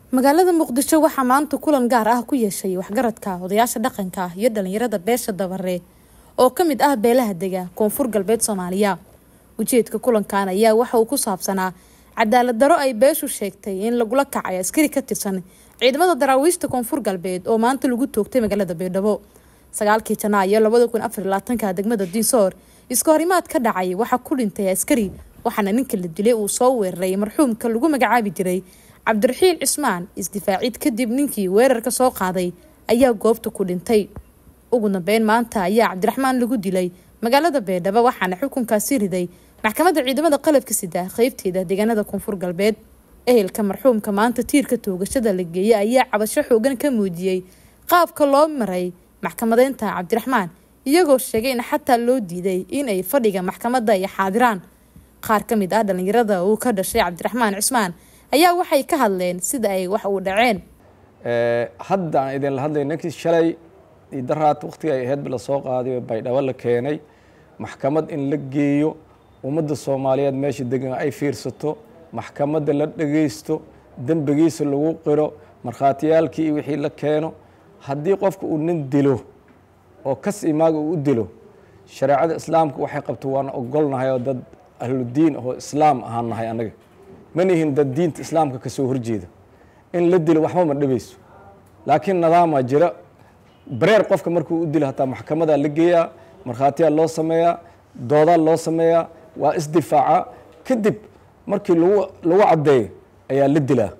magaalada muqdisho waxaa maanta kulan gaar ah ku yeeshay waxgaradka odayaasha dhaqanka iyo dhalinyarada beesha dabare oo ka mid ah beelaha dega koonfur galbeed soomaaliya ujeedka kulankan ayaa waxa uu ku saabsanaa cadaalad daro ay beeshu sheegtay in lagula kacay askari ka tirsan ciidamada daraawiishta koonfur galbeed oo maanta lagu toogtay magaalada baydhabo sagaalkii janaayo labada kun afar labaatanka degmada dinsoor iska horimaad ka dhacay waxaa ku dhintay askari waxaana ninka la dilay uu soo weeraray marxuumka lagu magacaabi jiray cabdiraxiil cismaan isdifaacid kadib ninkii weerarka soo qaaday ayaa goobta ku dhintay ugu dambeyn maanta ayaa cabdiraxmaan lagu dilay magaalada baydhabo waxaana xukunkaasi riday maxkamadda ciidamada qalabka sida qeybteeda deegaanada koonfur galbeed ehelka marxuumka maanta tiirka toogashada la geeyay ayaa cabasho xoogan ka muujiyey qaabka loo maray maxkamadeynta cabdiraxmaan iyagoo sheegay in xataa loo diiday inay fadhiga maxkamadda ay xaadiraan qaar ka mid ah dhalinyarada uu ka dhashay cabdiraxmaan cismaan ayaa waxay ka hadleen sida ay wax uu dhaceen hadda aan idinla hadlay ninkii shalay daraad waktiga ay ahayd la soo qaaday baydhabo la keenay maxkamad in la geeyo ummadda soomaaliyeed meesha degan ay fiirsato maxkamadda la dhageysto dembigiisa lagu qiro markhaatiyaalkii iyo wixii la keeno haddii qofka uu nin dilo oo kas imaaga uu u dilo shareecada islaamka waxay qabto waana ogolnahay oo dad ahludiin oo islaam ahaan nahay annaga manihin dad diinta islaamka kasoo horjeeda in la dilo waxba ma dhibayso laakiin nadaamaa jira bareer qofka markuu u dilo hataa maxkamadaa la geeyaa markhaatiyaa loo sameeyaa doodaa loo sameeyaa waa isdifaaca kadib markii lagu lagu caddeeyo ayaa la dilaa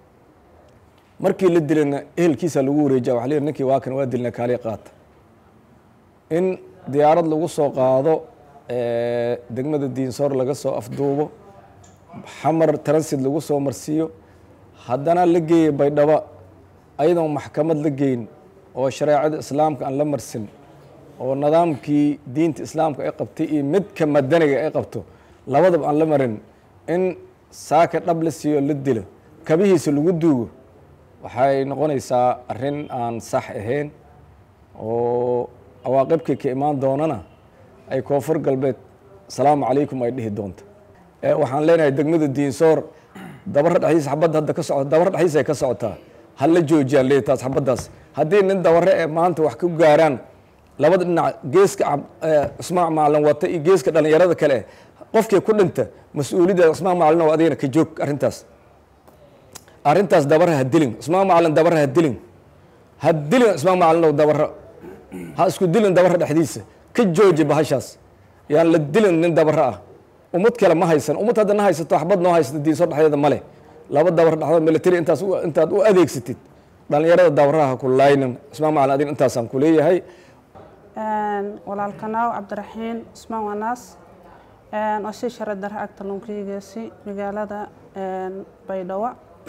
markii la dilana ehelkiisa lagu wareejiya waa ninkii waa kan waa dilna kaaliya qaata in diyaarad lagu soo qaado degmada diinsoor laga soo afduubo xamar transit lagu soo marsiiyo haddana la geeya baydhabo ayadoon maxkamad la geyn oo shareecada islaamka aan la marsin oo nidaamkii diinta islaamka ay qabtay iyo midka madaniga ay qabto labadaba aan la marin in saaka dhab la siiyo la dilo kabihiisa lagu duugo waxay noqonaysaa arrin aan sax ahayn oo awaaqibkii ka imaan doonana ay koonfur galbeed asalaamu calaykum ay dhihi doonto waxaan leenahay degmada diinsoor dabara dhexdiisa xabadda hadda ka socota dabara dhexdiisa ay ka socotaa ha la joojiyaan leey taas xabaddaas haddii nin dabare ee maanta wax ku gaaraan labada dhinac geeska cusmaan macalin wata iyo geeska dhalinyarada kale qofkii ku dhinta mas-uuliyadda cusmaan macalin oo adigana ka joog arrintaas arrintaas dabara ha dilin cusmaan macalin dabara ha dilin ha dilin cusmaan macalin oo dabara ha isku dilin dabara dhexdiisa ka jooji bahashaas yaan la dilin nin dabara ah ummad kale ma haysan ummad hadda na haysato waxbad noo haysato diinso dhexdeeda male laba dabar dhexdood military intaas intaad u adeegsatid dhalinyarada dabaraha ku laynin cusmaan macalin adin intaasaan ku leeyahay walaalkanaaw cabdiraxiin cusmaan wanaas oo si shara dare agta lunkiigeesi magaalada baydhabo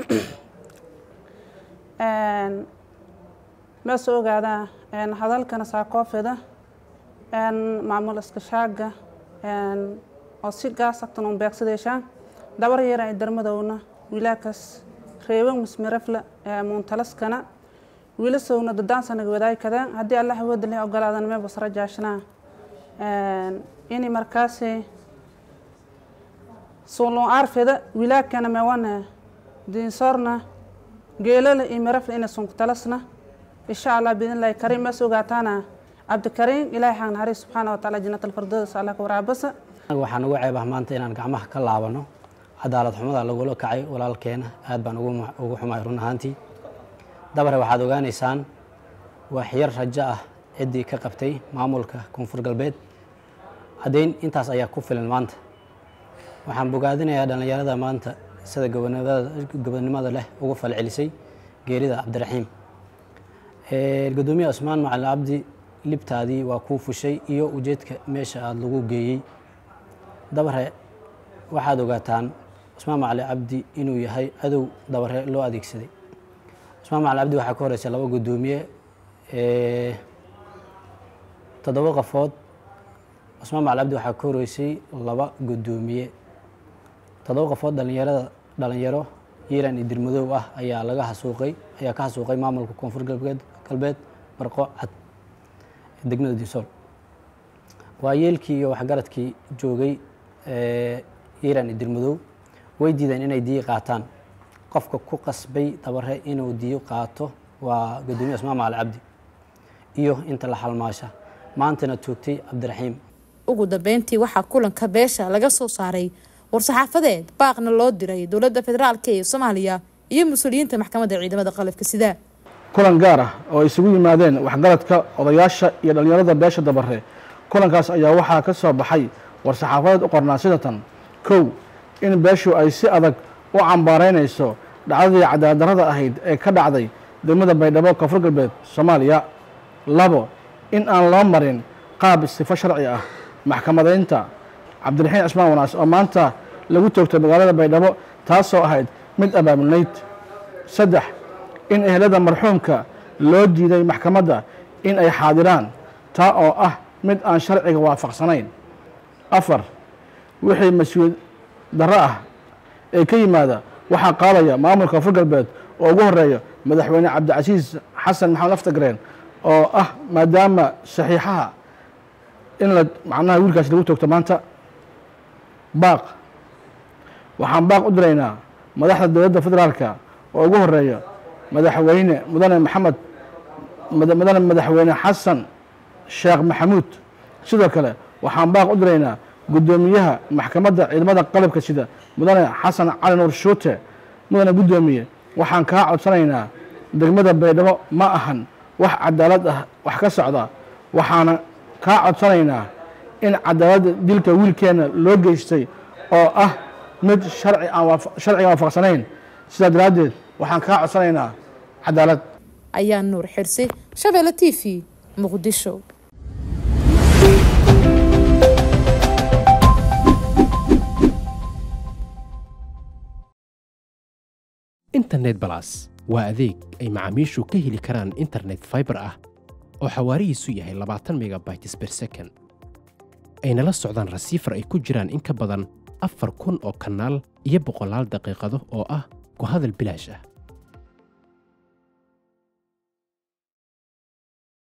meese ogaadaa hadalkana saakoofida maamul iskashaaga oo si gaas agtan un beegsadeeshaan dabar yara ay darmadowna wiilaakas reeban musmirafla muuntalaskana wiilasowna dadaansanaga wadaay kadaan haddii allah awooda leh ogolaadan mee basra jaashnaa ini markaasi suulun aarfida wiilaakana meewana diinsoorna geelala iyo mirafla ina sunkutalasna insha allah biidnillahi kariim mees ogaataana cabdikariim ilaahay xaq naxariis subxaana wa taala jannat alfardoodas allah ka waraabasa waxaan ugu ceebah maanta inaan gacmaha ka laabano cadaalad xumada lagula kacay walaalkeena aad baan ugu xumahay run ahaantii dabare waxaad ogaanaysaan wax yar rajo ah ciddii ka qabtay maamulka koonfur galbeed caddayn intaas ayaa ku filan maanta waxaan bogaadinayaa dhallinyarada maanta sida gobonimada leh ugu falcelisay geerida cabdiraxiim gudoomiye cusmaan macalin cabdi libtaadii waa kuu fushay iyo ujeedka meesha aada lagu geeyey dabare waxaad ogaataan cusmaan macalin cabdi inuu yahay cadow dabare loo adeegsaday cusmaan macalin cabdi waxaa ka horeysay laba gudoomiye toddoba qafood cusmaan macalin cabdi waxaa ka horeysay laba gudoomiye toddoba qafood dhalinyarada dhalinyaro yiilan iyo dirmadoow ah ayaa laga hasuuqay ayaa ka hasuuqay maamulka koonfur galbeed galbeed barqo cad degmada dinsool waa yeelkii iyo waxgaradkii joogay yiiran iyo dirmadoow way diideen inay dii qaataan qofka ku qasbay dabare inuu diyo qaato waa gudoomiye asmaa macal cabdi iyo inta la halmaasha maantana toogtay cabdiraxiim ugu dambeyntii waxaa kulanka beesha laga soo saaray war-saxaafadeed baaqna loo diray dowladda federaalk ee soomaaliya iyo mas-uuliyiinta maxkamadda ciidamada qalabka sida kulan gaar ah oo ay isugu yimaadeen waxgaradka odayaasha iyo dhallinyarada beesha dabare kulankaas ayaa waxaa ka soo baxay war-saxaafadeed u qornaa sidatan kow in beeshu ay si adag u cambaaraynayso dhacdadii cadaaladdarrada ahayd ee ka dhacday degmada baydhabo koonfur galbeed soomaaliya labo in aan loo marin qaab sifo sharci ah maxkamadaynta cabdiraxiin cismaan wanaas oo maanta lagu toogtay magaalada baydhabo taasoo ahayd mid abaabulnayd saddex in ehelada marxuumka loo diiday maxkamadda in ay xaadiraan taa oo ah mid aan sharciga waafaqsanayn afar wixii mas-uuliyad darro ah ee ka yimaada waxaa qaadaya maamulka koonfur galbeed oo ugu horeeya madaxweyne cabdicasiis xasan maxamed aftagreen oo ah maadaama saxiixaha in la macnaha wiilkaas lagu toogto maanta baaq waxaan baaq u diraynaa madaxda dowladda federaalka oo ugu horeeya madaxweyne mudane maxamed mudane madaxweyne xasan sheekh maxamuud sidoo kale waxaan baaq u diraynaa guddoomiyaha maxkamadda ciidamada qalabka sida mudane xasan cali nuur shuute mudane guddoomiye waxaan kaa codsanaynaa degmada baydhabo ma ahan wax cadaalad ah wax ka socda waxaana kaa codsanaynaa in cadaaladda dilka wiilkeenna loo geystay oo ah mid sharci aan sharciga waafaqsanayn sidaa daraaddeed waxaan kaa codsanaynaa cadaalad ayaa nuur xirsi shabeelle t v muqdisho internet balas waa adeeg ay macaamiishu ka heli karaan internet faibar ah oo xawaarihiisu yahay labaatan megabytes ber second ayna la socdaan rasiifar ay ku jiraan in ka badan afar kun oo kanaal iyo boqolaal daqiiqado oo ah ku hadal bilaash ah